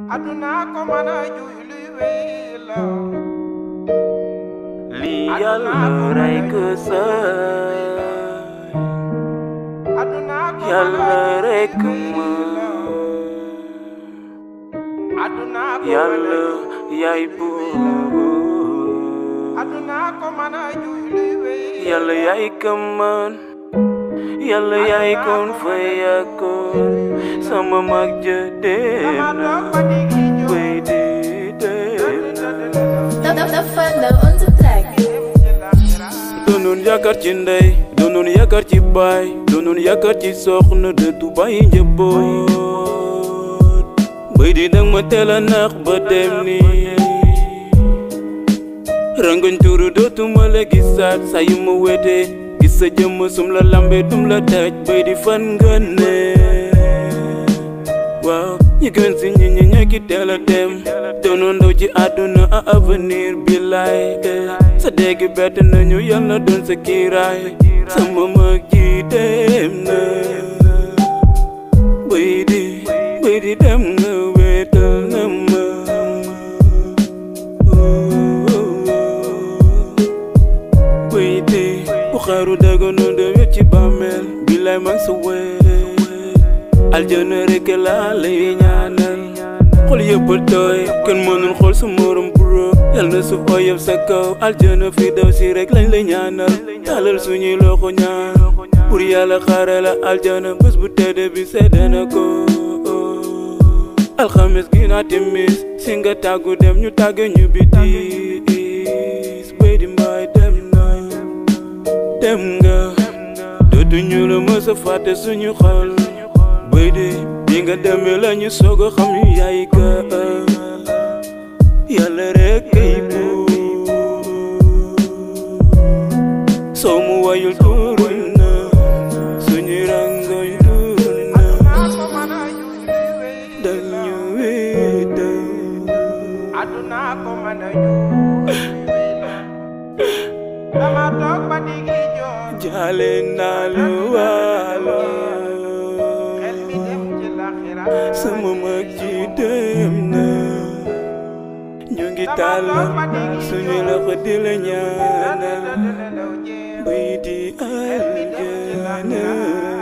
aduna ko mën a juy luy wéy la lii yàlla rey ko sëy aduna ko mën a yàlla juy rek luy ma wéy la aduna ko mën a yàlla juy yaay buur aduna ko mën a juy luy wéy yàlla yaay kaman yàlla yaay kon fa yakkoon sama mag ja dem dama na toog ba diggi jóg bay di dem na The, the fellow on the track. doonoon yaakaar ci ndey doonoon yaakaar ci baay doonoon yaakaar ci soxna de du bàyyi njaboot bay di dang ma teel a nax ba dem ni rangoñ tuuru dootuma la gisaat saa yu ma wetee gis sa jëmm sum la lambe dum la daj bay di fan nga ne waaw ñi gën si ñi ñi ñekki teel a dem doonoon ndaw ci àdduna a avenir bi laay sa dégg bett nañu yàlla doon sa kiiraay sama mag ji dem na bay di bay di dem nga wéetal na ma bay di bu xaru daganoon de wet ci bàmmeel bi lay mag sa wee aljana rek laa lay ñaanal xol yëpp tooy kenn mënul xool sa morom bro yal na suuf oyof sa kaw aljana fi daw si rek lañ lay ñaanal talal suñuy loxo ñaan pour yàlla xaare la aljana bés bu tedd bi sedde na ko alxames gi naa timis si nga tàggu dem ñu tàgge ñu bi tiis bay di mbaay dem na dem nga dootuñu la mës a fàtte suñu xol bay di bi nga demee la ñu soog a xam ñu yaay ka yàlla rek kay buur soo mu wayul tuuru na suñu rangoñ tuuru na aduna ko mën a juy luy wéy dañu wéetal aduna ko mën a juy luy wéy la dama toog ba diggi jóg jaale naa lu waalo xel mi dem ci laxira sama mag ji dem na ñu ngi tàllal suñu loxo di la ñaanal bay di aljana